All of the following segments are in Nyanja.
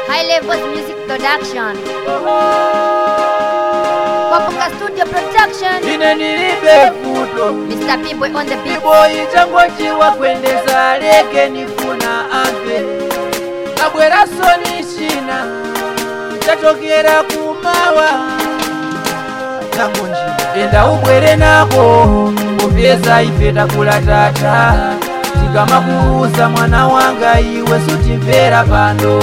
High Levels Music Production. Kwapuka Studio Production. ine nilibe futo Mr. P-Boy on the beat. kiboyi changu chiwa kwendeza leke nifuna ampe kabwera soni shina chatokera kumawa changu njina enda ubwere nako kupyeza ife takula tata tikamakuuza mwana wanga iwe sutimvera pano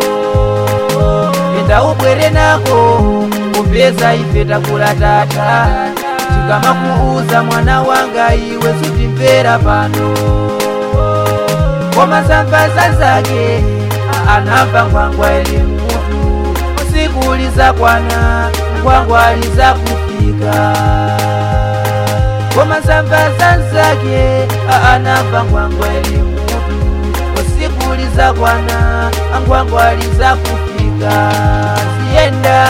enda ubwere nako kupyeza ife takula tata tikamakuuza mwana wanga iwe sutimvera pano komasambaza zake anamva ngwangwa ili mutu usiku ulizakwana ngwangwa alizakufika komasambaza zake anamva ngwangwa ili mutu usiku ulizakwana ngwangwa alizakufika sienda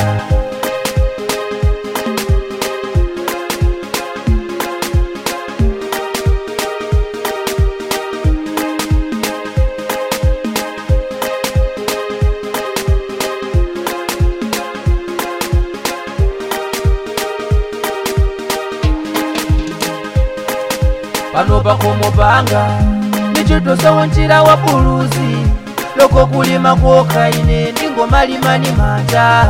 pano pakomopanga nichitosawo njira wa buluzi loko kulima kwoka ine ndingomalimani manja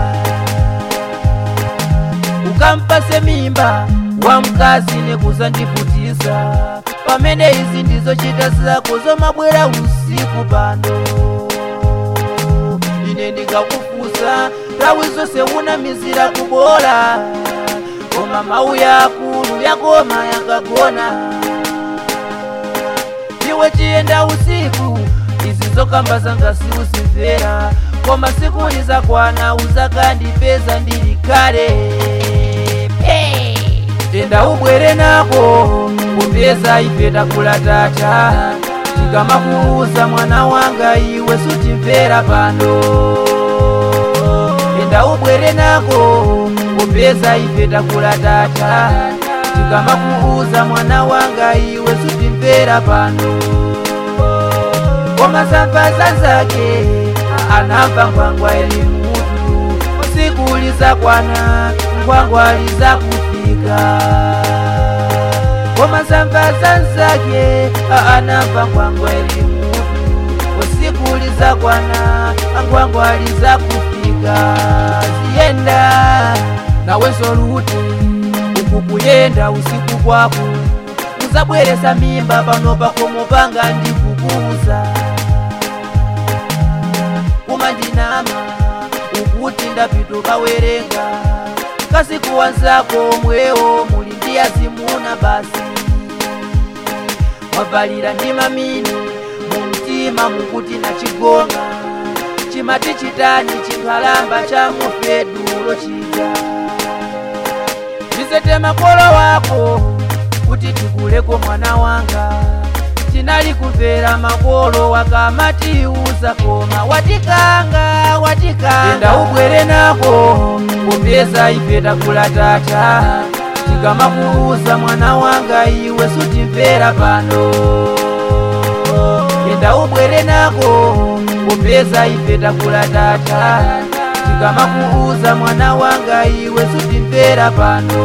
ukampase mimba wa mkazi nekuzandivutisa pamene izi ndizo chita zako zomabwera usiku pano ine ndikakufusa nthawi zonse unamizira kubola koma mawu yakulu yakoma yakagona iwe chiyenda usiku izi zokamba zanga siuzimvera koma siku lizakwana uzakandipeza ndili kale Hey! enda ubwere nako kupeza ife takula tata tikamakuuza mwana wanga iwe sutimvera pano enda ubwere nako kupeza ife takula tata tikamakuuza mwana wanga iwe sutimvera pano komasambaza zake anamva ngwangwa ili mutu usiku ulizakwana ngwangwa lizakufika komasambaza zake anamva ngwangwa ili mutu usiku ulizakwana ngwangwa lizakufika ziyenda nawenso luti uku kuyenda usiku kwako uzabweresa mimba pano pakomopanga ndikukuuza kumandinama ukuti ndapituka werenga kasiku wanzako mwewo muli ndi azimuna basi mwavalira ndi mamini mu mtima mukuti nachigonga chimati chitani chikhalamba cha mufedulo chija ndisete makolo wako kuti tikuleko mwana wanga tinali kumvera makolo wakamatiuza koma watikanga watikanga enda ubwere nako kupeza ife takula tata tikamakuuza mwana wanga iwe sutimvera pano enda ubwere nako kupeza ife takula tata tikamakuuza mwana wanga iwe sutimvera pano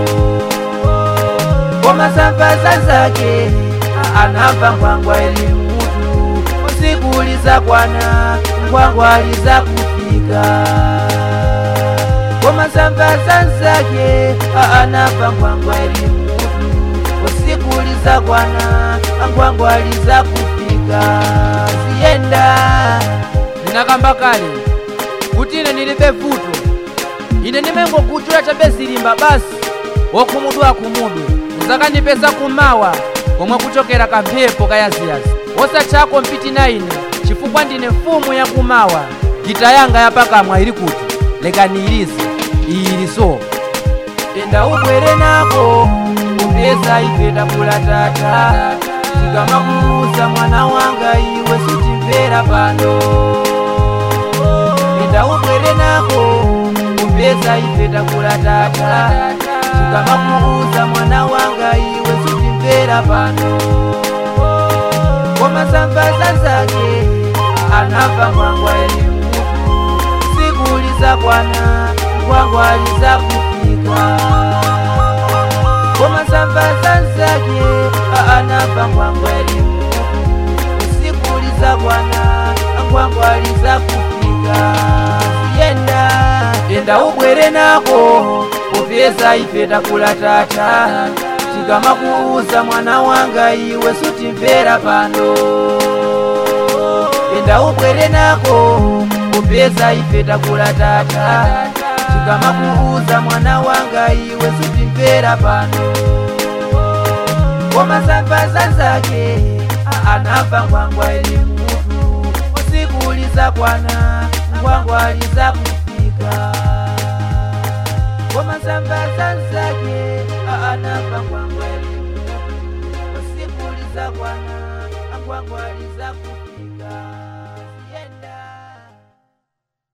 komasambaza zake anamva ngwangwa ili mutu usiku ulizakwana ngwangwa lizakufika komasambaza zake anamva ngwangwa ili mutu usiku ulizakwana ngwangwa lizakufika ziyenda ndinakamba kale kuti ine ndilibe vuto ine ndimengokuchula chabe zilimba basi wokhumudwa akhumudwe uzakandipeza kumawa komwe kuchokera kamphepo kayaziyazi osatchako mpiti na ine chifukwa ndine mfumu yakumawa gita yanga yapakamwa ili kuti lekaniilize ili so enda ubwere nako kupeza ife takula tata tikamakuuza mwana wanga iwe sutimvera pano enda ubwere nako kupeza ife takula tata tikamakuuza mwana wanga iwe sutimvera pano komasambaza zake anamva ngwangwa eli mutu sikuliza kwana ngwangwaliza kufika koma sambaza nzake aanapa ngwangweli sikuliza kwana ngwangwaliza kufika yenda yenda ubwere nako kupeza ife takula tata tikamakuuza mwana wanga iwe sutimvera pano yenda ubwere nako kupeza ife takula tata tikamakuuza mwana wanga iwe sutimvera pano koma sambaza zake anapa ngwangwa ili mutu usikuliza kwana ngwangwaliza kufika koma sambaza zake anapa ngwangwa ili mutu usikuliza kwana ngwangwaliza kufika